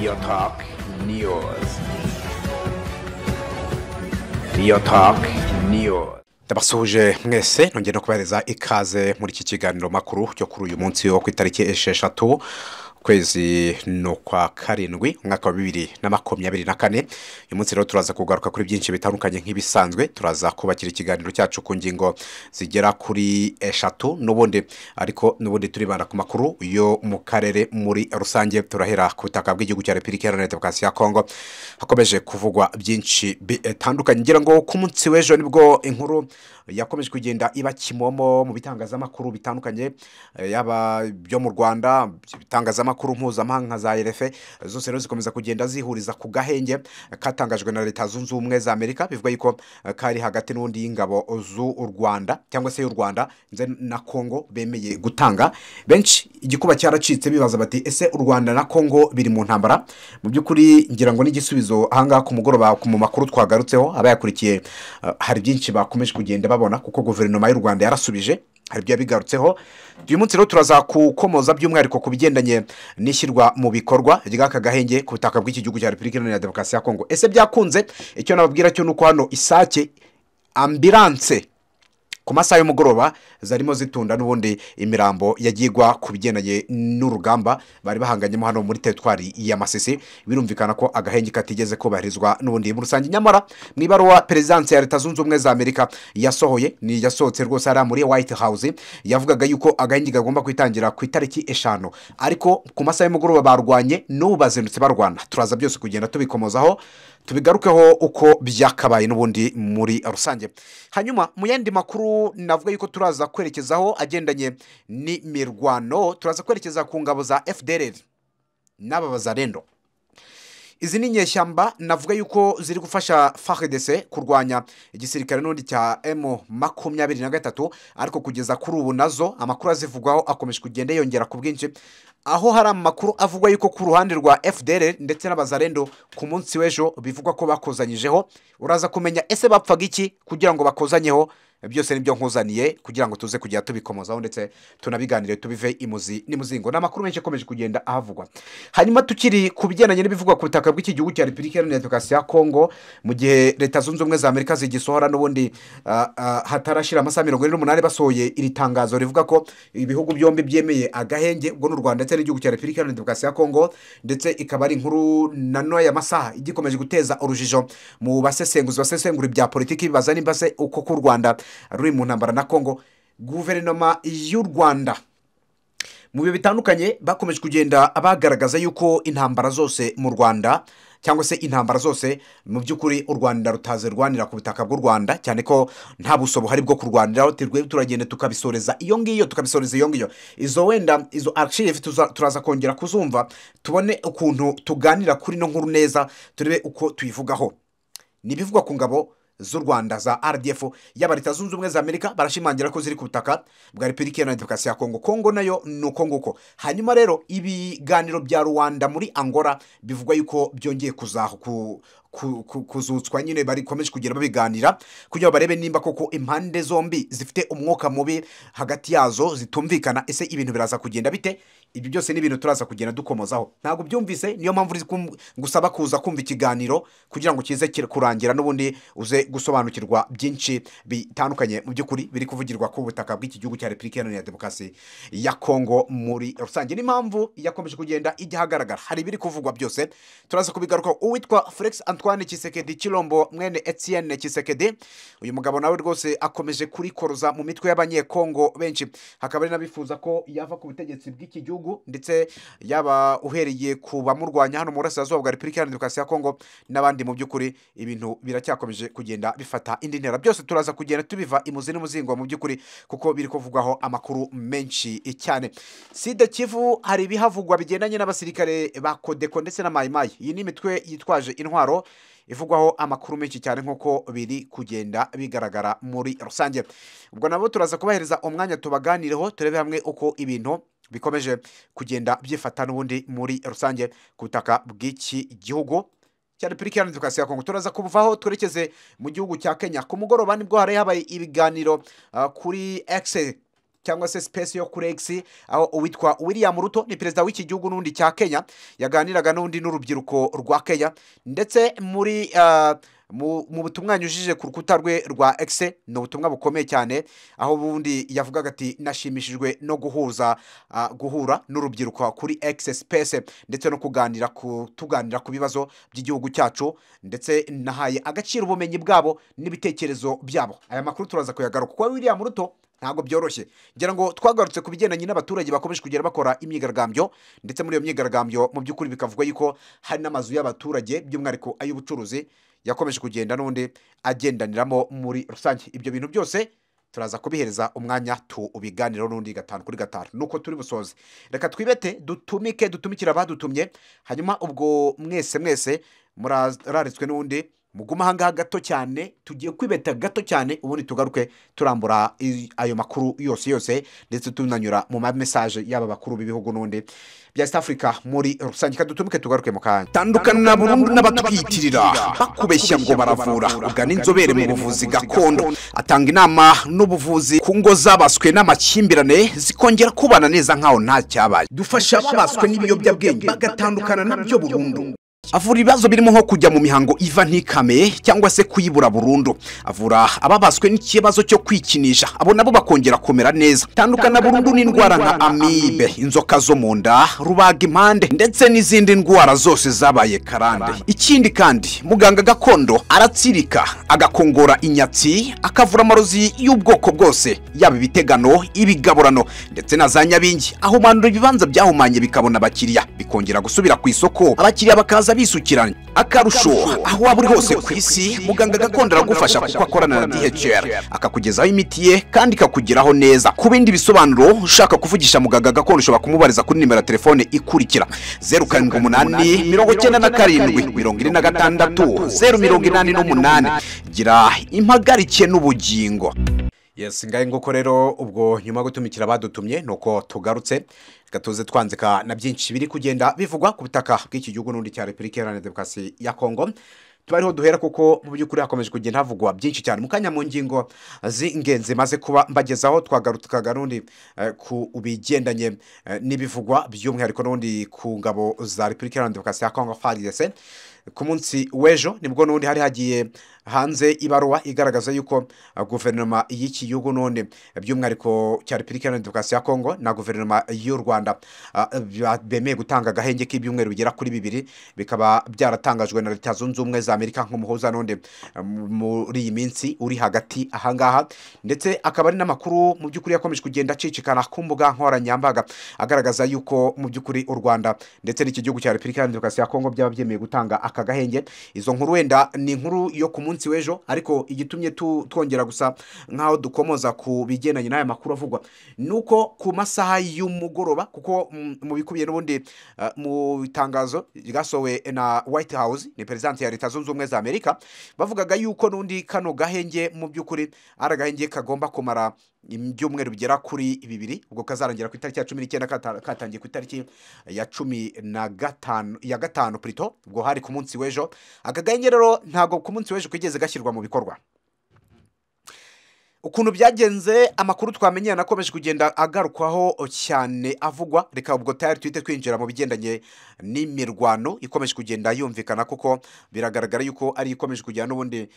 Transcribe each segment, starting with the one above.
Your Talk News. Your Talk News. ndabasuhuje mwese nongeye no kubahereza ikaze muri iki kiganiro makuru cyo kuri uyu munsi wo ku itariki esheshatu ukwezi ni ukwa karindwi umwaka wa bibiri na makumyabiri na kane uyu munsi rero turaza kugaruka kuri byinshi bitandukanye nk'ibisanzwe turaza kubakira ikiganiro cyacu ku ngingo zigera kuri eshatu n'ubundi ariko n'ubundi turibanda ku makuru yo mu karere muri rusange turahera ku butaka bw'igihugu cya repubulika iharanira demokarasi ya kongo hakomeje kuvugwa byinshi bitandukanye ngira ngo ku munsi w'ejo nibwo inkuru yakomeje kugenda iba kimomo mu bitangazamakuru bitandukanye eh, yaba byo mu rwanda ibitangazamakuru mpuzamahanga nka za erefe zose rero zikomeza kugenda zihuriza ku gahenge katangajwe na leta zunze ubumwe za amerika bivuga yuko eh, kari hagati n'undi y'ingabo z'u rwanda cyangwa se y'u rwanda ndetse na kongo bemeye gutanga benshi igikuba cyaracitse bibaza bati ese u rwanda na kongo biri mu ntambara mu by'ukuri ngira ngo n'igisubizo ahangaha ku mugoroba mu makuru twagarutseho abayakurikiye eh, hari byinshi bakomeje kugenda babona kuko guverinoma y'u rwanda yarasubije hari ibyo yabigarutseho uyu munsi rero turaza kukomoza by'umwihariko ku bigendanye n'ishyirwa mu bikorwa ry'aka gahenge ku butaka bw'iki gihugu cya repubulika iharanira demokarasi ya kongo ese byakunze icyo nababwira cyo ni uko hano isake ambiranse ku masaha y'umugoroba zarimo zitunda n'ubundi imirambo yagirwa ku bigendanye n'urugamba bari bahanganyemo hano muri teritwari ya masisi birumvikana ko agahenge katigeze kubahirizwa n'ubundi muri rusange nyamara mu ibaruwa perezidansi ya leta zunze ubumwe za amerika yasohoye ni yasohotse rwose hariya muri white house yavugaga yuko agahenge kagomba kwitangira ku itariki eshanu ariko ku masaha y'umugoroba barwanye n'ubu bazindutse barwana turaza byose kugenda tubikomozaho tubigarukeho uko byakabaye n'ubundi muri rusange hanyuma mu yandi makuru navuga yuko turaza kwerekezaho agendanye n'imirwano turaza kwerekeza ku ngabo za fdr n'aba bazarendo izi ni inyeshyamba navuga yuko ziri gufasha fardc kurwanya igisirikare n'ubundi cya m makumyabiri na gatatu ariko kugeza kuri ubu nazo amakuru azivugwaho akomeje kugenda yongera ku bwinshi aho hari amakuru avugwa yuko ku ruhande rwa fdr ndetse n'abazarendo ku munsi w'ejo bivugwa ko bakozanyijeho uraza kumenya ese bapfaga iki kugira ngo bakozanyeho byose nibyo nkuzaniye kugira ngo tuze kujya tubikomozaho ndetse tunabiganire tubive imuzi n'imuzingo ni amakuru menshi akomeje kugenda ahavugwa hanyuma tukiri ku bigendanye n'ibivugwa ku butaka bw'iki gihugu cya repubulika iharanira demokarasi ya kongo mu gihe leta zunze ubumwe za amerika zigisohora n'ubundi ah, ah, hatarashira amasaha mirongo ine n'umunani basohoye iri tangazo rivuga ko ibihugu byombi byemeye agahenge ubwo ni u rwanda ndetse n'igihugu cya repubulika iharanira demokarasi ya kongo ndetse ikaba ari inkuru na n'aya masaha igikomeje guteza urujijo mu basesenguzi basesengura ibya politiki bibaza nimba se uko ku rwanda ruri mu ntambara na kongo guverinoma y'u rwanda mu bihe bitandukanye bakomeje kugenda bagaragaza yuko intambara zose mu rwanda cyangwa se intambara zose mu by'ukuri u rwanda rutazi rwanira ku butaka bw'u rwanda cyane ko nta buso buhari bwo kurwaniraho tirwe turagenda tukabisoreza iyo ngiyo tukabisoreza iyo ngiyo izo wenda izo archive tuza- turaza kongera kuzumva tubone ukuntu tuganira kuri no nkuru neza turebe uko tuyivugaho ni ibivugwa ku ngabo z'u rwanda za rdf yaba leta zunze ubumwe za amerika barashimangira ko ziri ku butaka bwa repubulika iharanira demokarasi ya kongo kongo nayo ni uko nguko hanyuma rero ibiganiro bya rwanda muri angola bivugwa yuko byongeye kuzaho ku ku- ku- kuzutswa nyine barikomeje kugenda babiganira kugira ngo barebe nimba koko impande zombi zifite umwuka mubi hagati yazo zitumvikana ese ibintu biraza kugenda bite ibyo byose ni ibintu turaza kugenda dukomozaho ntabwo byumvise niyo mpamvu uri kum- gusaba kuza kumva ikiganiro kugira ngo kize kir- kurangira n'ubundi uze gusobanukirwa byinshi bitandukanye mu by'ukuri biri kuvugirwa ku butaka bw'iki gihugu cya repubulika iharanira demokarasi ya kongo muri rusange n'impamvu yakomeje kugenda ijya ahagaragara hari ibiri kuvugwa byose turaza kubigaruka uwitwa felix antoine kisekedi kirombo mwene etienne kisekedi uyu mugabo nawe rwose akomeje kurikoroza mu mitwe y'abanyekongo benshi hakaba ari n'abifuza ko yava ku butegetsi bw'iki gihugu ndetse yaba uhereye ku bamurwanya hano mu burasirazuba bwa repubulika iharanira demokarasi ya kongo n'abandi mu by'ukuri ibintu biracyakomeje kugenda bifata indi ntera byose turaza kugenda tubiva imuzi n'umuzingo mu by'ukuri kuko biri kuvugwaho amakuru menshi cyane sida kivu hari ibihavugwa bigendanye n'abasirikare ba kodeko ndetse na mayimayi iyi ni imitwe yitwaje intwaro ivugwaho amakuru menshi cyane nk'uko biri kugenda bigaragara muri rusange ubwo nabo turaza kubahereza umwanya tubaganireho turebe hamwe uko ibintu bikomeje kugenda byifata n'ubundi muri rusange ku butaka bw'iki gihugu cya repubulika iharanira demokarasi ya kongo turaza kuvaho twerekeze mu gihugu cya kenya ku mugoroba nibwo hari habaye ibiganiro ah, kuri egise cyangwa se sipesi yo kuri egisi aho uwitwa william ruto ni perezida w'iki gihugu n'undi cya kenya yaganiraga n'undi n'urubyiruko rwa kenya ndetse muri mu butumwa yanyujije ku rukuta rwe rwa egisi ni ubutumwa bukomeye cyane aho ubundi yavugaga ati nashimishijwe no guhuza guhura n'urubyiruko kuri egisi sipesi ndetse no kuganira ku tuganira ku bibazo by'igihugu cyacu ndetse nahaye agaciro ubumenyi bwabo n'ibitekerezo byabo aya makuru turaza kuyagaruka kuko william ruto ntabwo byoroshye ngira ngo twagarutse ku bigendanye n'abaturage bakomeje kugenda bakora imyigaragambyo ndetse muri iyo myigaragambyo mu by'ukuri bikavugwa yuko hari n'amazu y'abaturage by'umwihariko ay'ubucuruzi yakomeje kugenda n'undi agendaniramo muri rusange ibyo bintu byose turaza kubihereza umwanya tubiganireho n'undi gatanu kuri gatanu nuko turi busoze reka twibete dutumike dutumikira abadutumye hanyuma ubwo mwese mwese murararitswe n'undi muguma ahangaha gato cyane tugiye kwibeta gato cyane ubundi tugaruke turambura ayo makuru yose yose ndetse tunanyura mu ma mesaje y'aba bakuru b'ibihugu n'undi bya East Africa muri rusange kadutumike tugaruke mu kanya tandukana burundu n'abatwiyitirira bakubeshya ngo baravura ugana inzobere mu buvuzi gakondo atanga inama n'ubuvuzi ku ngo zabaswe n'amakimbirane zikongera kubana neza nkaho nta cyabaye dufasha ababaswe n'ibiyobyabwenge bagatandukana nabyo burundu avura ibibazo birimo nko kujya mu mihango iva ntikame cyangwa se kuyibura burundu avura ababaswe n'ikibazo cyo kwikinisha abo nabo bakongera kumera neza tandukana burundu n'indwara nka amibe inzoka zo mu nda rubaga impande ndetse n'izindi ndwara zose zabaye karande ikindi kandi muganga gakondo aratsirika agakongora inyatsi akavura amarozi y'ubwoko bwose yaba ibitegano ibigaburano ndetse na za nyabingi ahumanura ibibanza byahumanye bikabona abakiriya bikongera gusubira ku isoko abakiriya bakaza bisukiranye akarusho aho waba uri hose ku isi muganga gakondo aragufasha kuko akorana na DHL akakugezaho imiti ye kandi ikakugeraho neza ku bindi bisobanuro ushaka kuvugisha muganga gakondo ushobora kumubariza kuri nimero ya telefone ikurikira zeru karindwi umunani mirongo icyenda na karindwi mirongo ine na gatandatu zeru mirongo inani n'umunani gira impagarike n'ubugingo yes ngahe nguko rero ubwo nyuma yo gutumikira abadutumye ni uko tugarutse reka tuze twanzika na byinshi biri kugenda bivugwa ku butaka bw'iki gihugu n'undi cya repubulika iharanira demokarasi ya kongo tuba ariho duhera kuko mu by'ukuri hakomeje kugenda havugwa byinshi cyane mu kanya mu ngingo z'ingenzi maze kuba mbagezaho twagarukaga n'undi ku bigendanye n'ibivugwa by'umwihariko n'undi ku ngabo za repubulika iharanira demokarasi ya kongo faridese ku munsi w'ejo nibwo n'undi hari hagiye hanze ibaruwa igaragaza yuko guverinoma y'iki gihugu none by'umwihariko cya repubulika iharanira demokarasi ya kongo na guverinoma y'u rwanda bemeye gutanga agahenge k'ibyumweru bigera kuri bibiri bikaba byaratangajwe na leta zunze ubumwe za amerika nk'umuhuza none muri iyi minsi uri hagati ahangaha ndetse akaba ari n'amakuru mu by'ukuri yakomeje kugenda acicikana ku mbuga nkoranyambaga agaragaza yuko mu by'ukuri u rwanda ndetse n'iki gihugu cya repubulika iharanira demokarasi ya kongo byaba byemeye gutanga aka gahenge izo nkuru wenda ni inkuru yo ku munsi munsi w'ejo ariko igitumye twongera gusa nk'aho dukomoza ku bigendanye n'aya makuru avugwa ni uko ku masaha y'umugoroba kuko mu bikubiye n'ubundi mu itangazo ryasohowe na white house ni perezidanti ya leta zunze ubumwe za amerika bavugaga yuko n'undi kano gahenge mu by'ukuri ari agahenge kagomba kumara ibyumweru bigera kuri bibiri ubwo kazarangira ku itariki ya cumi n'icyenda katangiye ku itariki ya cumi na gatanu ya gatanu purito ubwo hari ku munsi w'ejo aka gahenge rero ntabwo ku munsi w'ejo kigeze gashyirwa mu bikorwa ukuntu byagenze amakuru twamenye yanakomeje kugenda agarukwaho cyane avugwa reka ubwo tayari twite twinjira mu bigendanye n'imirwano ikomeje kugenda yumvikana kuko biragaragara yuko ari ikomeje kujyana n'ubundi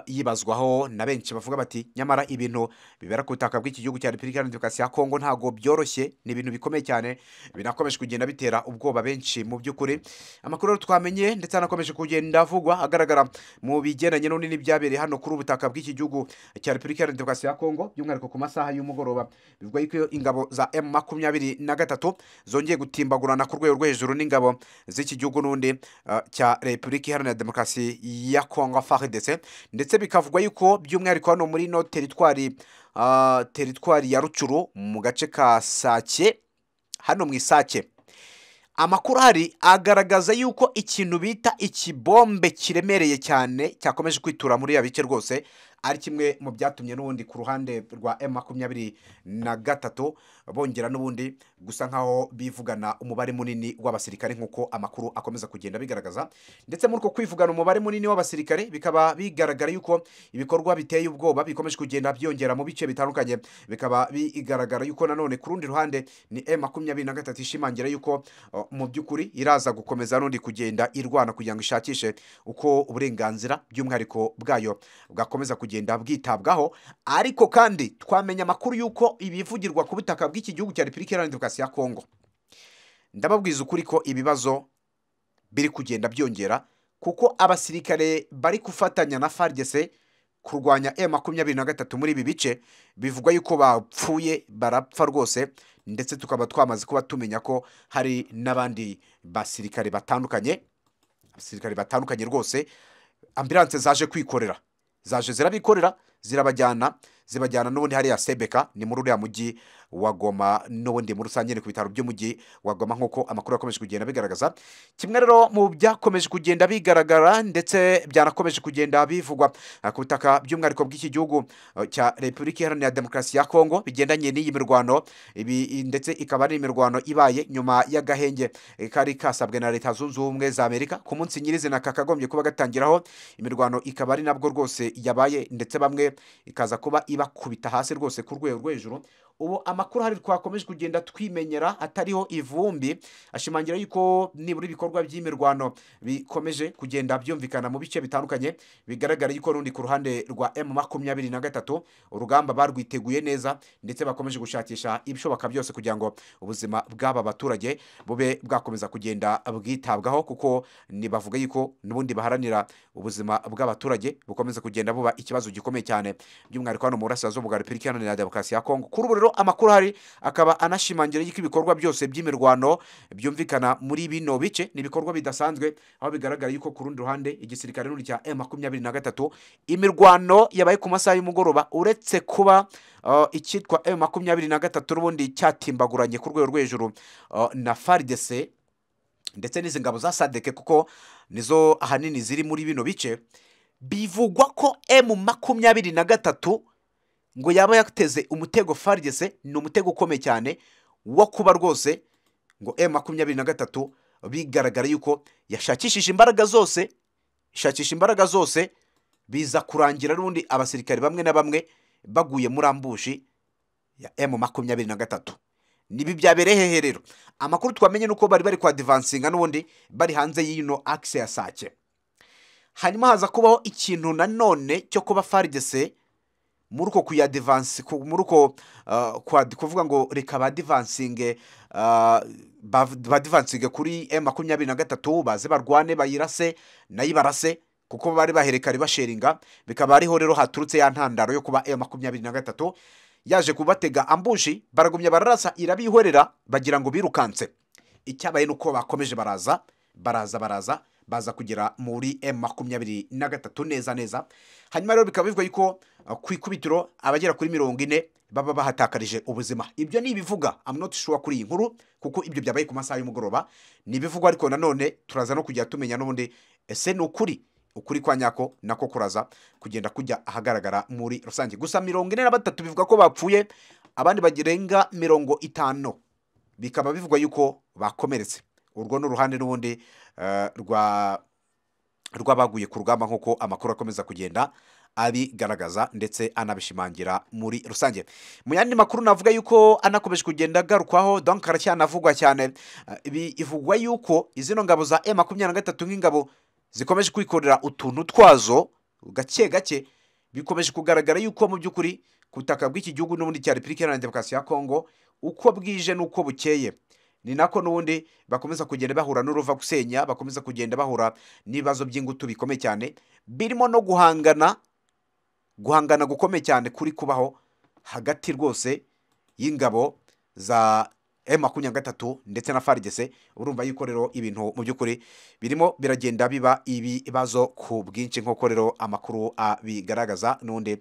yibazwaho na benshi bavuga bati nyamara ibintu bibera ku butaka bw'iki gihugu cya repubulika iharanira demokarasi ya kongo ntabwo byoroshye ni ibintu bikomeye cyane binakomeje kugenda bitera ubwoba benshi mu by'ukuri amakuru rero twamenye ndetse anakomeje kugenda avugwa agaragara mu bigendanye n'undi n'ibyabereye hano kuri ubutaka bw'iki gihugu cya repubulika iharanira demokarasi ya kongo by'umwihariko ku masaha y'umugoroba bivuga yuko ingabo za emu makumyabiri na gatatu zongeye gutimbagurana ku rwego rwo hejuru n'ingabo z'iki gihugu n'undi cya repubulika iharanira demokarasi ya kongo faridese ndetse bikavugwa yuko by'umwihariko hano muri ino teritwari teritwari ya rucuru mu gace ka sake hano mu isake amakuru ahari agaragaza yuko ikintu bita ikibombe kiremereye cyane cyakomeje kwitura muri ya bice rwose ari kimwe mu byatumye n'ubundi ku ruhande rwa emu makumyabiri na gatatu bongera n'ubundi gusa nk'aho bivugana umubare munini w'abasirikare nk'uko amakuru akomeza kugenda bigaragaza ndetse muri uko kwivugana umubare munini w'abasirikare bikaba bigaragara yuko ibikorwa biteye ubwoba bikomeje kugenda byongera mu bice bitandukanye bikaba bigaragara yuko nanone ku rundi ruhande ni emu makumyabiri na gatatu ishimangira yuko uh, mu by'ukuri iraza gukomeza n'undi kugenda irwana kugira ngo ishakishe uko uburenganzira by'umwihariko bwayo bwakomeza kugenda bwitabwaho ariko kandi twamenya amakuru y'uko ibivugirwa ku butaka bw'iki gihugu cya repubulika iharanira demokarasi ya kongo ndababwiza ukuri ko ibibazo biri kugenda byongera kuko abasirikare bari gufatanya na farigese kurwanya e makumyabiri na gatatu muri ibi bice bivugwa yuko bapfuye barapfa rwose ndetse tukaba twamaze kuba tumenya ko hari n'abandi basirikare batandukanye abasirikare batandukanye rwose ambiranse zaje kwikorera zaje zirabikorera zirabajyana zibajyana n'ubundi hariya sebeka ni muri uriya mujyi wa goma n'ubundi muri rusange ni ku bitaro by'umujyi wa goma nk'uko amakuru yakomeje kugenda bigaragaza kimwe rero mu byakomeje kugenda bigaragara ndetse byanakomeje kugenda bivugwa eh, ku butaka by'umwihariko bw'iki gihugu eh, cya repubulika iharanira demokarasi ya kongo bigendanye n'iyi mirwano ibi ndetse ikaba ari imirwano ibaye nyuma y'agahenge eh, kari kasabwe na leta zunze ubumwe za amerika ku munsi nyirizina kakagombye kuba gatangiraho imirwano ikaba ari nabwo rwose yabaye ndetse bamwe ikaza kuba ibakubita hasi rwose ku rwego rwo hejuru ubu amakuru ahari twakomeje kugenda twimenyera atariho ivumbi ashimangira yuko nibura ibikorwa by'imirwano bikomeje kugenda byumvikana mu bice bitandukanye bigaragara yuko n'undi ku ruhande rwa emu makumyabiri na gatatu urugamba barwiteguye neza ndetse bakomeje gushakisha ibishoboka byose kugira ngo ubuzima bw'aba baturage bube bwakomeza kugenda bwitabwaho kuko ni bavuga yuko n'ubundi baharanira ubuzima bw'abaturage bukomeza kugenda buba ikibazo gikomeye cyane by'umwihariko hano mu burasirazuba bwa repubulika iharanira demokarasi ya kongo kuri ubu rero amakuru ahari akaba anashimangira yuko ibikorwa byose by'imirwano byumvikana muri bino bice ni ibikorwa bidasanzwe aho bigaragara yuko ku rundi ruhande igisirikare n'undi cya m makumyabiri na gatatu imirwano yabaye ku masaha y'umugoroba uretse kuba uh, icyitwa m makumyabiri na gatatu n'ubundi cyatimbaguranye ku rwego rwo hejuru uh, na faridese ndetse n'izi ngabo za sadeke kuko nizo ahanini ziri muri bino bice bivugwa ko emu makumyabiri na gatatu ngo yaba yateze umutego farigese ni umutego ukomeye cyane wo kuba rwose ngo emu makumyabiri na gatatu bigaragara yuko yashakishije imbaraga zose ishakisha imbaraga zose biza kurangira n'ubundi abasirikare bamwe na bamwe baguye muri ambushi ya emu makumyabiri na gatatu nibi byabereye hehe rero amakuru twamenye nuko bari bari kwadivansinga n'ubundi bari hanze y'ino akise ya sake hanyuma haza kubaho ikintu nanone cyo kuba farigese muri uko kuyadivansi ku- muri uko uh, kwa- kuvuga ngo reka badivansinge uh, bav- badivansinge kuri m makumyabiri na gatatu baze barwane bayirase nayo ibarase kuko bari baherekare basheringa bikaba ariho rero haturutse ya ntandaro yo kuba m makumyabiri na gatatu yaje kubatega ambushi baragumya bararasa irabihorera bagira ngo birukanse icyabaye ni uko bakomeje baraza baraza baraza baza kugera muri m makumyabiri na gatatu neza neza hanyuma rero bikaba bivugwa yuko uh, ku ikubitiro abagera kuri mirongo ine baba bahatakarije ubuzima ibyo ni ibivuga I'm not sure kuri iyi nkuru kuko ibyo byabaye ku masaha y'umugoroba ni ibivugwa ariko nanone turaza no kujya tumenya n'ubundi ese ni ukuri ukuri kwa nyako nako kuraza kugenda kujya ahagaragara muri rusange gusa mirongo ine na batatu bivuga ko bapfuye abandi bagirenga mirongo itanu bikaba bivugwa yuko bakomeretse urwo ni uruhande n'ubundi eh, rwa rw'abaguye ku rugamba nk'uko amakuru akomeza kugenda abigaragaza ndetse anabishimangira muri rusange mu yandi makuru navuga yuko anakomeje kugenda agarukwaho donc aracyanavugwa cyane Eh, ibi- ivugwa yuko izino ngabo za e makumyabiri na gatatu nk'ingabo zikomeje kwikorera utuntu twazo gake gake bikomeje kugaragara yuko mu by'ukuri ku butaka bw'iki gihugu n'ubundi cya repubulika iharanira demokarasi ya kongo uko bwije n'uko bukeye ni nako n'ubundi bakomeza kugenda bahura n'uruva gusenya bakomeza kugenda bahura n'ibibazo by'ingutu bikomeye cyane birimo no guhangana guhangana gukomeye cyane kuri kubaho hagati rwose y'ingabo za M makumyabiri na gatatu ndetse na farigese urumva yuko rero ibintu mu by'ukuri birimo biragenda biba ibibazo ku bwinshi nk'uko rero amakuru abigaragaza n'undi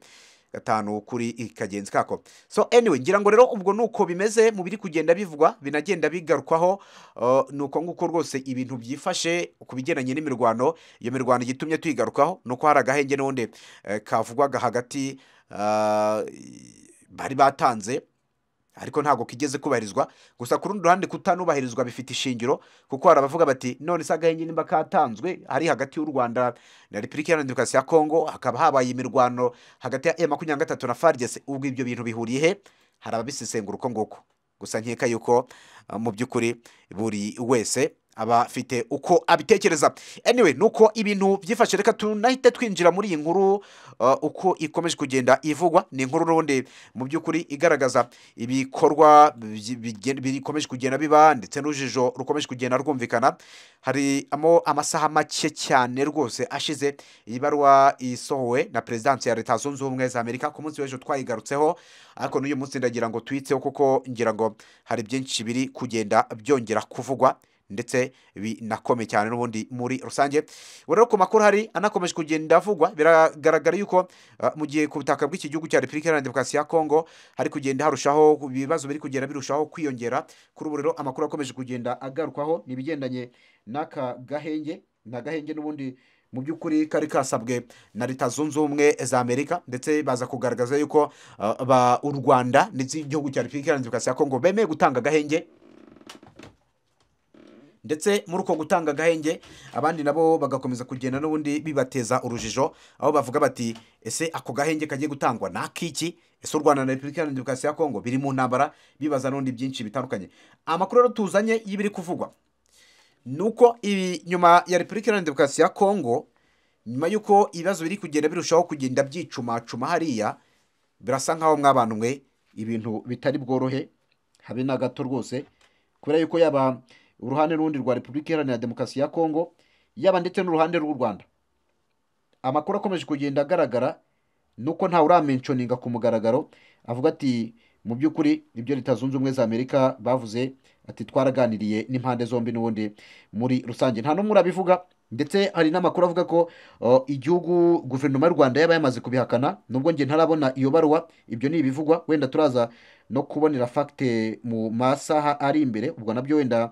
gatanu kuri kagenzi kako so anyway ngira ngo rero ubwo nuko bimeze mu biri kugenda bivugwa binagenda bigarukwaho uh, ni uko nguko rwose ibintu byifashe ku bigendanye n'imirwano iyo mirwano igitumye tuyigarukaho ni uko hari agahenge n'ubundi eh, kavugwaga hagati ah, bari batanze ariko ntabwo kigeze kubahirizwa gusa ku rundi ruhande kutanubahirizwa bifite ishingiro kuko hari abavuga bati none se agahenge nimba katanzwe ari hagati y'u rwanda na repubulika iharanira demokarasi ya kongo hakaba habaye imirwano hagati ya e makumyabiri na gatatu na farigese ubwo ibyo bintu bihuriye he hari ababisesengura uko nguko gusa nkeka yuko uh, mu by'ukuri buri wese aba afite uko abitekereza anyway nuko ibintu byifashe reka tunahite twinjira muri iyi nkuru uh, uko ikomeje kugenda ivugwa ni inkuru rundi mu by'ukuri igaragaza ibikorwa byi- bigen- bikomeje kugenda biba ndetse n'urujijo rukomeje kugenda rwumvikana hari amo amasaha make cyane rwose ashize iyi baruwa isohowe na perezidansi ya leta zunze ubumwe za amerika ku munsi w'ejo twayigarutseho ariko n'uyu munsi ndagira ngo tuyitseho kuko ngira ngo hari byinshi biri kugenda byongera kuvugwa ndetse binakomeye cyane n'ubundi muri rusange ubu rero ku makuru hari anakomeje kugenda avugwa biragaragara yuko uh, mu gihe ku butaka bw'iki gihugu cya repubulika iharanira demokarasi ya kongo hari kugenda harushaho ibibazo biri kugenda birushaho kwiyongera kuri ubu rero amakuru akomeje kugenda agarukwaho ni ibigendanye n'aka gahenge ni agahenge n'ubundi mu by'ukuri kari kasabwe na leta zunze ubumwe za amerika ndetse baza kugaragaza yuko uh, ba- u rwanda ndetse igihugu cya repubulika iharanira demokarasi ya kongo bemeye gutanga agahenge ndetse muri uko gutanga agahenge abandi nabo bagakomeza kugenda n'ubundi bibateza urujijo aho bavuga bati ese ako gahenge kagiye gutangwa ni ak'iki ese u rwanda na repubulika iharanira demokarasi ya kongo biri mu ntambara bibaza n'ubundi byinshi bitandukanye amakuru rero tuzanye y'ibiri kuvugwa ni uko ibi nyuma ya repubulika iharanira demokarasi ya kongo nyuma y'uko ibibazo biri kugenda birushaho kugenda byicumacuma hariya birasa nk'aho mwabanwe ibintu bitari bworohe habe na gato rwose kubera yuko yaba uruhande n'urundi rwa repubulika iharanira demokarasi ya kongo yaba ndetse n'uruhande rw'u rwanda amakuru akomeje kugenda agaragara nuko ntawe uramenshoninga ku mugaragaro avuga ati mu by'ukuri ibyo leta zunze ubumwe za amerika bavuze ati twaraganiriye n'impande zombi n'ubundi muri rusange nta n'umwe urabivuga ndetse hari n'amakuru avuga ko uh, igihugu guverinoma y'u rwanda yaba yamaze kubihakana nubwo njye ntarabona iyo baruwa ibyo ni ibivugwa wenda turaza no kubonera fagite mu masaha ari imbere ubwo nabyo wenda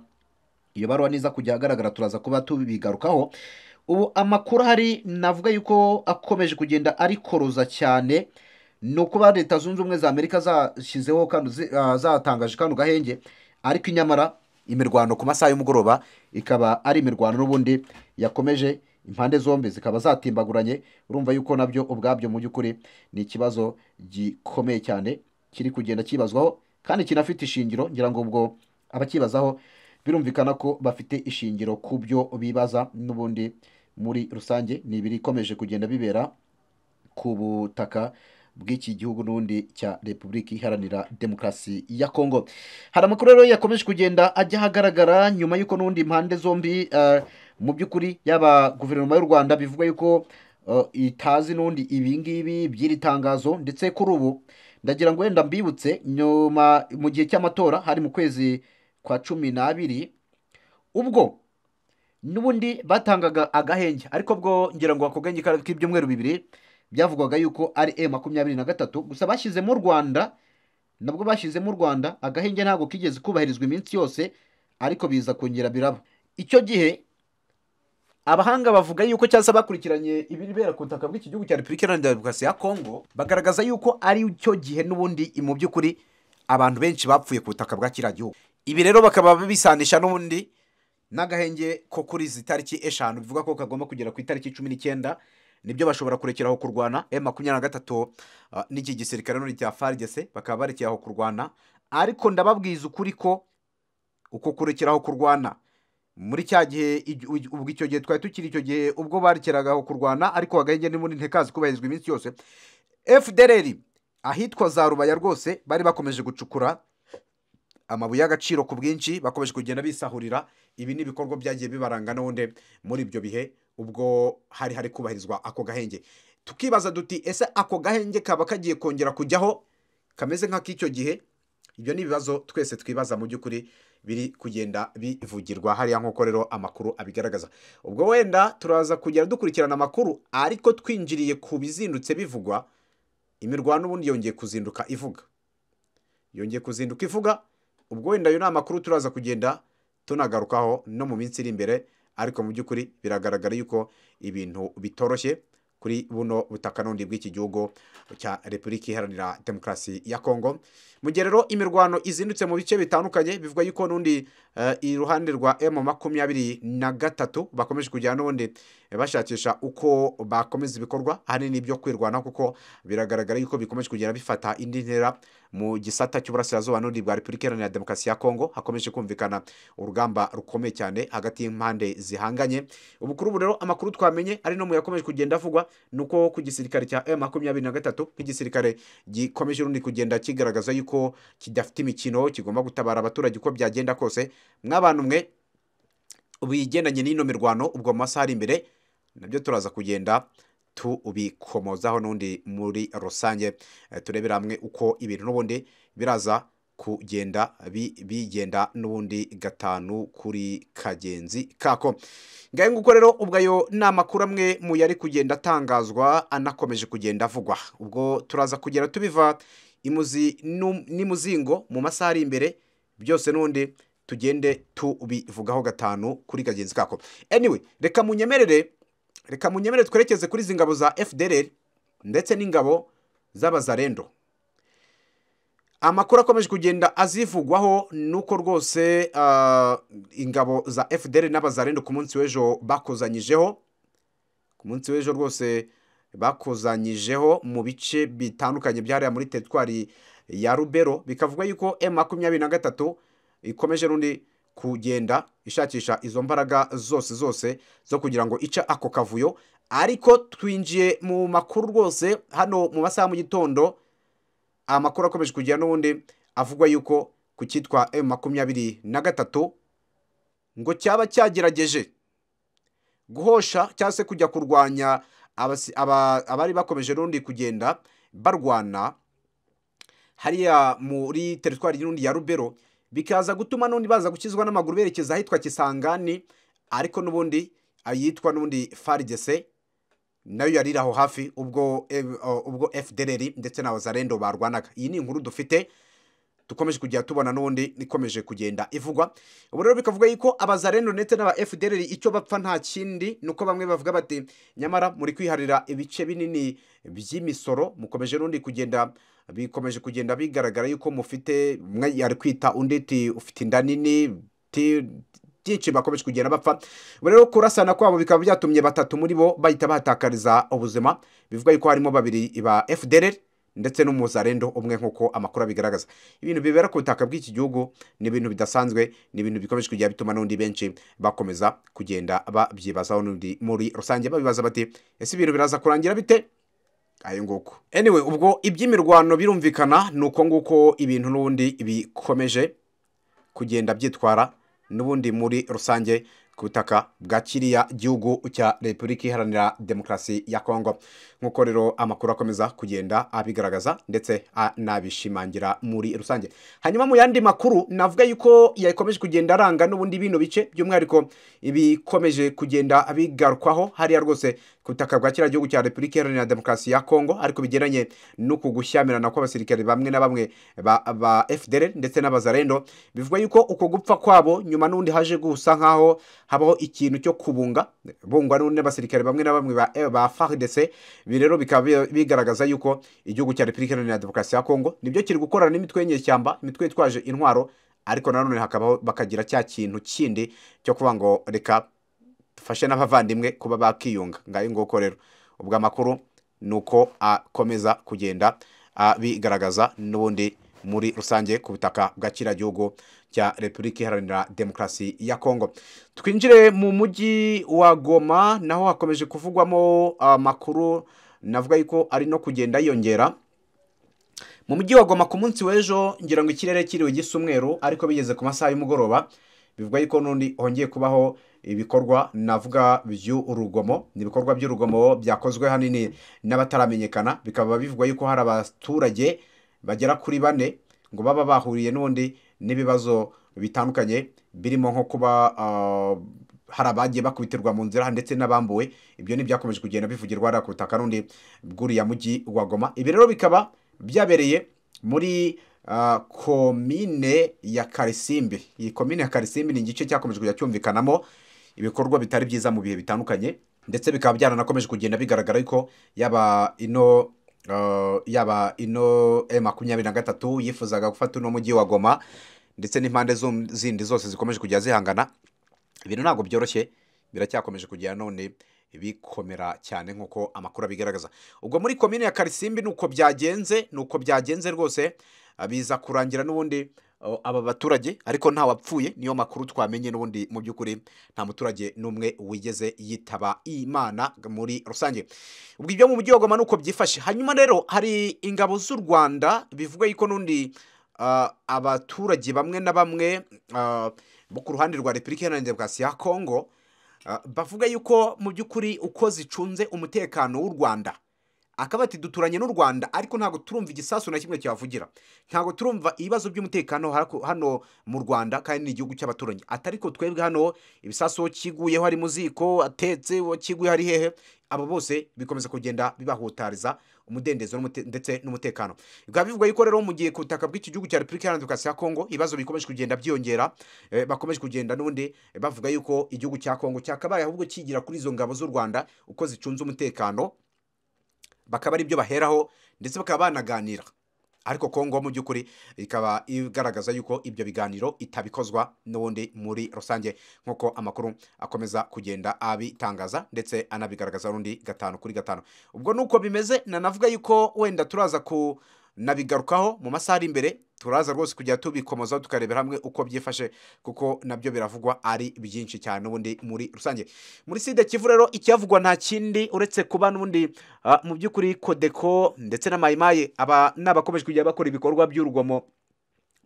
iyo baruwa niza kujya ahagaragara turaza kuba tubigarukaho ubu amakuru ahari navuga yuko akomeje kugenda arikoroza cyane ni ukuba leta zunze ubumwe za amerika zashyizeho kano zi- ah, zatangaje kano gahenge ariko inyamara imirwano ku masaha y'umugoroba ikaba ari imirwano n'ubundi yakomeje impande zombi zikaba zatimbaguranye urumva yuko nabyo ubwabyo mu by'ukuri ni ikibazo gikomeye cyane kiri kugenda kibazwaho kandi kinafite ishingiro ngira ngo ubwo abakibazaho birumvikana ko bafite ishingiro ku byo bibaza n'ubundi muri rusange ni ibirikomeje kugenda bibera ku butaka bw'iki gihugu n'ubundi cya repubulika iharanira demokarasi ya kongo hari amakuru rero yakomeje kugenda ajya ahagaragara nyuma y'uko n'ubundi impande zombi eh, mu by'ukuri yaba guverinoma y'u rwanda bivuga y'uko eh, itazi n'ubundi ibi ngibi by'iri tangazo ndetse kuri ubu ndagira ngo wenda mbibutse nyuma mu gihe cy'amatora hari mu kwezi kwa cumi n'abiri ubwo n'ubundi batangaga agahenge ariko bwo ngira ngo ako gahenge kari k'ibyumweru bibiri byavugwaga yuko ari e makumyabiri na gatatu gusa bashyizemo u rwanda nabwo bashyizemo u rwanda agahenge ntabwo kigeze kubahirizwa iminsi yose ariko biza kongera biraba icyo gihe abahanga bavuga yuko cyangwa se bakurikiranye ibibera ku butaka bw'iki gihugu cya repubulika iharanira demokarasi ya kongo bagaragaza yuko ari cyo gihe n'ubundi mu by'ukuri abantu benshi bapfuye ku butaka bwa kiriya gihugu ibi rero bakaba bisanisha n'ubundi n'agahenge ko kuri izi tariki eshanu bivuga ko kagomba kugera ku itariki cumi n'icyenda nibyo bashobora kurekeraho kurwana e makumyabiri na gatatu uh, n'iki gisirikare n'uri cya farigese bakaba barekeraho kurwana ariko ndababwiza ukuri ko uko kurekeraho kurwana muri cya gihe igi- ugi- ubwo icyo gihe twari tukiri icyo gihe ubwo barekeragaho kurwana ariko agahenge n'ubundi ntikazi kubahirizwa iminsi yose fdr ahitwa za rubaya rwose bari bakomeje gucukura amabuye y'agaciro ku bwinshi bakomeje kugenda bisahurira ibi ni ibikorwa byagiye bibaranga n'ubundi muri ibyo bihe ubwo hari hari kubahirizwa ako gahenge tukibaza duti ese ako gahenge kaba kagiye kongera kujyaho kameze nk'ak'icyo gihe ibyo ni ibibazo twese twibaza mu by'ukuri biri kugenda bivugirwa hariya nk'uko rero amakuru abigaragaza ubwo wenda turaza kugera dukurikirana amakuru ariko twinjiriye ku bizindutse bivugwa imirwano ubundi yongeye kuzinduka ivuga yongeye kuzinduka ivuga ubwo wenda ayo ni amakuru turaza kugenda tunagarukaho no mu minsi iri imbere ariko mu by'ukuri biragaragara yuko ibintu bitoroshye kuri buno butaka n'ubundi bw'iki gihugu cya repubulika iharanira demokarasi ya kongo mu gihe rero imirwano izindutse mu bice bitandukanye bivuga yuko n'undi eh, iruhande rwa emu makumyabiri na gatatu bakomeje kujyana n'ubundi bashakisha uko bakomeza ibikorwa ahanini ibyo kwirwanaho kuko biragaragara yuko bikomeje kugenda bifata indi ntera mu gisata cy'uburasirazuba n'ubundi bwa repubulika iharanira demokarasi ya kongo hakomeje kumvikana urugamba rukomeye cyane hagati y'impande zihanganye ubu kuri ubu rero amakuru twamenye ari no mu yakomeje kugenda avugwa ni uko ku gisirikare cya emu makumyabiri na gatatu nk'igisirikare gikomeje urundi kugenda kigaragaza yuko kidafite imikino kigomba gutabara abaturage uko byagenda kose mw'abantu mwe bigendanye n'ino mirwano ubwo mu masaha ari imbere nabyo turaza kugenda tubikomozaho n'undi muri rusange Eh, turebera hamwe uko ibintu n'ubundi biraza kugenda bi- bigenda n'ubundi gatanu kuri kagenzi kako ngahe nguko rero ubwo ayo ni amakuru amwe mu yari kugenda atangazwa anakomeje kugenda avugwa ubwo turaza kugera tubiva imuzi nu- n'imuzingo mu masaha ari imbere byose n'ubundi tugende tubivugaho gatanu kuri kagenzi kako anyway reka munyemerere reka munyemerere twerekeze kuri izi ngabo za fdr ndetse n'ingabo z'abazarendo amakuru akomeje kugenda azivugwaho ni uko rwose ah, ingabo za fdr n'abazarendo ku munsi w'ejo bakozanyijeho ku munsi w'ejo rwose bakozanyijeho mu bice bitandukanye byahariya muri teritwari ya rubero bikavuga yuko m makumyabiri na gatatu ikomeje rundi kugenda ishakisha izo mbaraga zose zose zo kugira ngo ice ako kavuyo ariko twinjiye mu makuru rwose hano mu masaha mu gitondo amakuru akomeje kugira n'ubundi avugwa yuko ku cyitwa m makumyabiri na gatatu ngo cyaba cyagerageje guhosha cyangwa se kujya kurwanya abasi- aba- abari bakomeje n'undi kugenda barwana hariya muri teritwari y'undi ya rubero bikaza gutuma n'undi baza gukizwa n'amaguru berekeza ahitwa kisangani ariko n'ubundi ayitwa n'ubundi farigese nayo yariri aho hafi ubwo eh, uh, ubwo fdr ndetse na zarendo barwanaga iyi ni inkuru dufite dukomeje kujya tubona n'ubundi ikomeje kugenda ivugwa ubu rero bikavuga yuko abazarendo ndetse n'aba fdr icyo bapfa nta kindi ni uko bamwe bavuga bati nyamara muri kwiharira ibice binini by'imisoro mukomeje n'undi kugenda bikomeje kugenda bigaragara yuko mufite umwe yari kwita undi ti ufite inda nini ti byinshi bakomeje kugenda bapfa ubu rero kurasana kwabo bikaba byatumye batatu muri bo bahita bahatakariza ubuzima bivuga yuko harimo babiri ba fdr ndetse n'umuzarendo umwe nk'uko amakuru abigaragaza ibintu bibera ku butaka bw'iki gihugu ni ibintu bidasanzwe ni ibintu bikomeje kujya bituma n'undi benshi bakomeza kugenda babyibazaho n'undi muri rusange babibaza bati ese ibintu biraza kurangira bite ayo nguko anyway ubwo iby'imirwano birumvikana ni uko nguko ibintu n'ubundi bikomeje kugenda byitwara n'ubundi muri rusange ku butaka bwa kiriya gihugu cya repubulika iharanira demokarasi ya kongo nk'uko rero amakuru akomeza kugenda abigaragaza ndetse anabishimangira muri rusange hanyuma mu yandi makuru navuga yuko yakomeje kugenda aranga n'ubundi bino bice by'umwihariko ibikomeje kugenda bigarukwaho hariya rwose ku butaka bwa kiriya gihugu cya repubulika iharanira demokarasi ya kongo ariko bigendanye n'uku gushyamirana kw'abasirikare bamwe na bamwe ba, ba fdr ndetse n'abazarendo bivuga yuko uko gupfa kwabo nyuma n'undi haje gusa nk'aho habaho ikintu cyo kubunga bungwa n'ubundi n'abasirikare bamwe na bamwe ba, ba fardc ibi rero bikaba bi- bigaragaza yuko igihugu cya repubulika iharanira demokarasi ya kongo nibyo kiri gukorana n'imitwe y'inyeshyamba imitwe yitwaje intwaro ariko nanone hakabaho bakagira cya kintu kindi cyo kuvuga ngo reka dufashe n'abavandimwe kuba bakiyunga ngayo nguko rero ubwo amakuru ni uko akomeza kugenda abigaragaza n'ubundi muri rusange ku butaka bwa kiriya gihugu cya repubulika iharanira demokarasi ya kongo twinjire mu mujyi wa goma naho hakomeje kuvugwamo amakuru navuga yuko ari no kugenda yiyongera mu mujyi wa goma ku munsi w'ejo ngira ngo ikirere kiriwe gisa umweru ariko bigeze ku masaha y'umugoroba bivuga yuko n'undi hongeye kubaho ibikorwa navuga by'urugomo ni ibikorwa by'urugomo byakozwe hanini n'abataramenyekana bikaba bivugwa yuko hari abaturage bagera kuri bane ngo baba bahuriye n'undi n'ibibazo bitandukanye birimo nko kuba ah, hari abagiye bakubitirwa mu nzira ndetse n'abambuwe ibyo ntibyakomeje kugenda bivugirwa hariya ku butaka rundi bw'uriya mujyi wa goma ibi rero bikaba byabereye muri ah, komine ya karisimbi iyi komine ya karisimbi ni igice cyakomeje kujya cyumvikanamo ibikorwa bitari byiza mu bihe bitandukanye ndetse bikaba byaranakomeje kugenda bigaragara yuko yaba ino ah, yaba ino e makumyabiri na gatatu yifuzaga gufata uno mujyi wa goma ndetse n'impande zo- zindi zose zikomeje kujya zihangana ibintu ntabwo byoroshye biracyakomeje kugera none bikomera cyane nk'uko amakuru abigaragaza ubwo muri komine ya karisimbi ni uko byagenze ni uko byagenze rwose ah, biza kurangira n'ubundi oh, aba baturage ariko nta wapfuye niyo makuru twamenye n'ubundi mu by'ukuri nta muturage n'umwe wigeze yitaba imana muri rusange ubwo ibyo mu mujyi wa goma ni uko byifashe hanyuma rero hari ingabo z'u rwanda bivuga yuko n'undi ah, abaturage bamwe na bamwe ah, bo ku ruhande rwa repubulika iharanira demokarasi ya kongo ah, bavuga yuko mu by'ukuri uko zicunze umutekano w'u rwanda akaba ati duturanye n'u rwanda ariko ntabwo turumva igisasu na kimwe cyavugira ntabwo turumva ibibazo by'umutekano hako- hano mu rwanda kandi ni igihugu cy'abaturanyi atari ko twebwe hano ibisasu kiguyeho ari mu ziko atetse uwo kiguyeho ari hehe abo bose bikomeza kugenda bibahutariza umudendezo n'umute- ndetse n'umutekano bikaba bivuga yuko rero mu gihe ku butaka bw'iki gihugu cya repubulika iharanira demokarasi ya kongo ibibazo bikomeje kugenda byiyongera eh, bakomeje kugenda n'ubundi eh, bavuga yuko igihugu cya kongo cyakabaye ahubwo kigira kuri izo ngabo z'u rwanda uko zicunze umutekano bakaba ari byo baheraho ndetse bakaba banaganira ariko kongo mu by'ukuri ikaba igaragaza yuko ibyo biganiro itabikozwa n'ubundi muri rusange nk'uko amakuru akomeza kugenda abitangaza ndetse anabigaragaza rundi gatanu kuri gatanu ubwo nuko bimeze nanavuga yuko wenda turaza kunabigarukaho mu masaha ari imbere turaza rwose kujya tubikomozaho tukarebera hamwe uko byifashe kuko nabyo biravugwa ari byinshi cyane n'ubundi muri rusange muri sida kivu rero icyavugwa nta kindi uretse kuba n'ubundi ah, mu by'ukuri kodeko ndetse na mayimayi aba ni abakomeje kujya bakora ibikorwa by'urugomo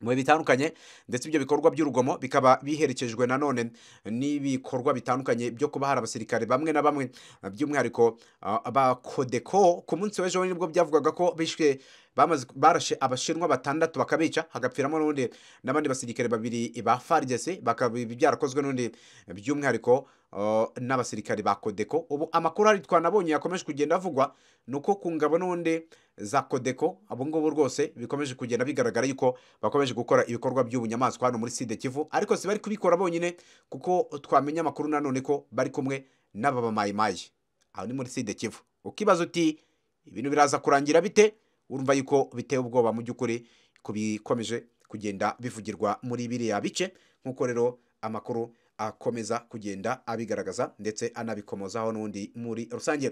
mu bihe bitandukanye ndetse ibyo bikorwa by'urugomo bikaba biherekejwe nanone n'ibikorwa bitandukanye byo kuba hari abasirikare bamwe na bamwe ah, by'umwihariko ah, ba kodeko ku munsi w'ejo nibwo byavugaga ko bishwe bamaze barashe abashinwa batandatu bakabica hagapfiramo n'ubundi n'abandi basirikare babiri ba farigese bakaba ibi byarakozwe n'ubundi by'umwihariko ah, n'abasirikare ba kodeko ubu amakuru hari twanabonye yakomeje kugenda avugwa ni uko ku ngabo n'ubundi za kodeko abo ngabo rwose bikomeje kugenda bigaragara yuko bakomeje gukora ibikorwa by'ubunyamaswa hano muri side kivu ariko si bari kubikora bonyine kuko twamenya amakuru nanone ko bari kumwe n'aba bamayimayi aho ni muri side kivu ukibaza uti ibintu biraza kurangira bite urumva yuko biteye ubwoba mu by'ukuri ku bikomeje kugenda bivugirwa muri biriya bice nk'uko rero amakuru akomeza kugenda abigaragaza ndetse anabikomozaho n'undi muri rusange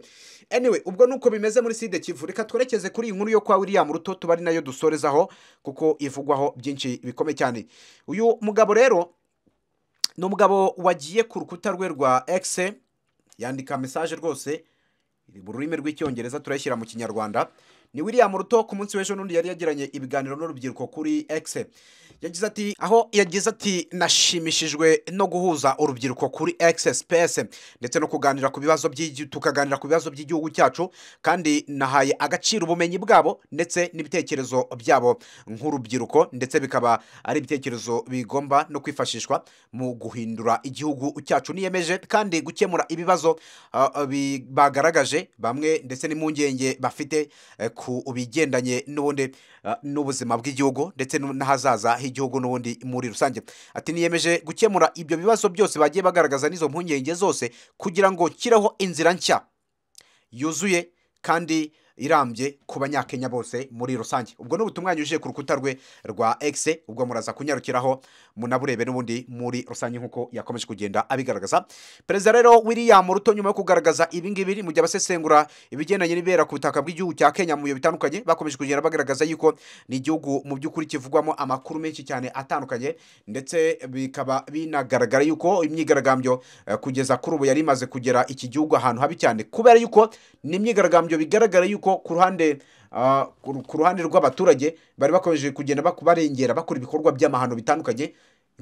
anyway ubwo nuko bimeze muri side kivu reka twerekeze kuri iyi nkuru yo kwa william ruto tuba ari nayo dusorezaho kuko ivugwaho byinshi bikomeye cyane uyu mugabo rero ni umugabo wagiye ku rukuta rwe rwa egise yandika mesaje rwose iri mu rurimi rw'icyongereza turayishyira mu kinyarwanda ni william ruto ku munsi w'ejo n'undi yari yagiranye ibiganiro n'urubyiruko kuri egise yagize ati aho yagize ati nashimishijwe no guhuza urubyiruko kuri egise sipesi ndetse no kuganira ku bibazo by'igi- tukaganira ku bibazo by'igihugu cyacu kandi nahaye agaciro ubumenyi bwabo ndetse n'ibitekerezo byabo nk'urubyiruko ndetse bikaba ari ibitekerezo bigomba no kwifashishwa mu guhindura igihugu cyacu niyemeje kandi gukemura ibibazo ah, ah, bi- bagaragaje bamwe ndetse n'impungenge bafite eh, ku bigendanye n'ubundi ah, n'ubuzima bw'igihugu ndetse n'u- n'ahazaza h'igihugu n'ubundi muri rusange ati niyemeje gukemura ibyo bibazo byose bagiye bagaragaza n'izo mpungenge zose kugira ngo kireho inzira nshya yuzuye kandi irambye ku banyakenya bose muri rusange ubwo ni ubutumwa yanyujije ku rukuta rwe rwa egise ubwo muraza kunyarukiraho munaburebe n'ubundi muri rusange nk'uko yakomeje kugenda abigaragaza perezida rero william ruto nyuma yo kugaragaza ibingibi mu gihe abasesengura ibigendanye n'ibera ku butaka bw'igihugu cya kenya mu bihe bitandukanye bakomeje kugenda bagaragaza yuko ni igihugu mu by'ukuri kivugwamo amakuru menshi cyane atandukanye ndetse bikaba binagaragara yuko imyigaragambyo eh, kugeza kuri ubu yari imaze kugera iki gihugu ahantu habi cyane kubera yuko ni imyigaragambyo bigaragara yuko ku ruhande ah, ku ku ruhande rw'abaturage bari bakomeje kugenda baku- barengera bakora ibikorwa by'amahano bitandukanye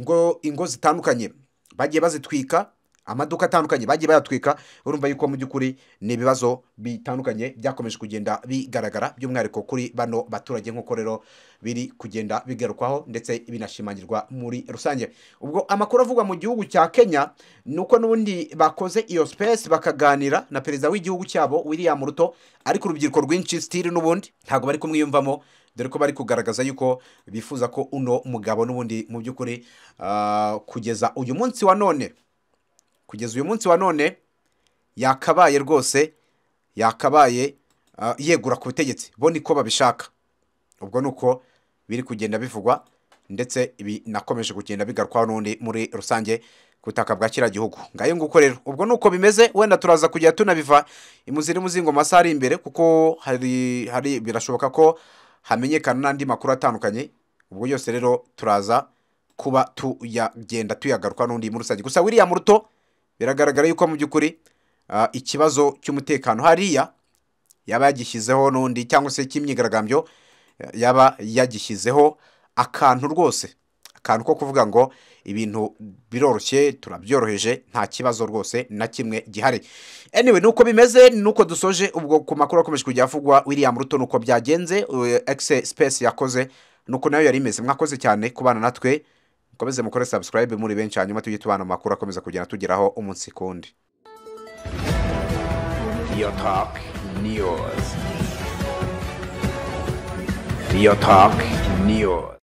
ngo ingo zitandukanye bagiye bazitwika amaduka atandukanye bagiye bayatwika urumva yuko mu by'ukuri ni ibibazo bitandukanye byakomeje kugenda bigaragara by'umwihariko kuri bano baturage nk'uko rero biri kugenda bigarukwaho ndetse binashimangirwa muri rusange ubwo amakuru avugwa mu gihugu cya kenya ni uko n'ubundi bakoze iyo sipesi bakaganira na perezida w'igihugu cyabo william ruto ariko urubyiruko rwinshi sitiri n'ubundi ntabwo bari kumwiyumvamo dore ko bari kugaragaza yuko bifuza ko uno mugabo n'ubundi mu by'ukuri ah, kugeza uyu munsi wa none kugeza uyu munsi wa none yakabaye rwose yakabaye ah, yegura ku butegetsi bo niko babishaka ubwo ni uko biri kugenda bivugwa ndetse binakomeje kugenda bigarukwaho n'undi muri rusange ku butaka bwa kiriya gihugu ngayo nguko rero ubwo ni uko bimeze wenda turaza kujya tunabiva imuziri muzingo masaha ari imbere kuko hari hari birashoboka ko hamenyekana n'andi makuru atandukanye ubwo yose rero turaza kuba tuyagenda tuyagaruka n'undi muri rusange gusa wiriya muruto biragaragara yuko mu by'ukuri ah, ikibazo cy'umutekano hariya yaba yagishyizeho n'undi cyangwa se cy'imyigaragambyo eh, yaba yagishyizeho akantu rwose akantu ko kuvuga ngo ibintu biroroshye turabyoroheje nta kibazo rwose na kimwe gihari anyway nuko bimeze nuko dusoje ubwo ku makuru akomeje kujya avugwa william ruto nuko byagenze egise space yakoze nuko nayo yari imeze mwakoze cyane kubana natwe mukomeze mukore subscribe muri benshi hanyuma tujye tubana mu makuru akomeza kugenda tugeraho umunsi ku wundi Real Talk News. Real Talk News.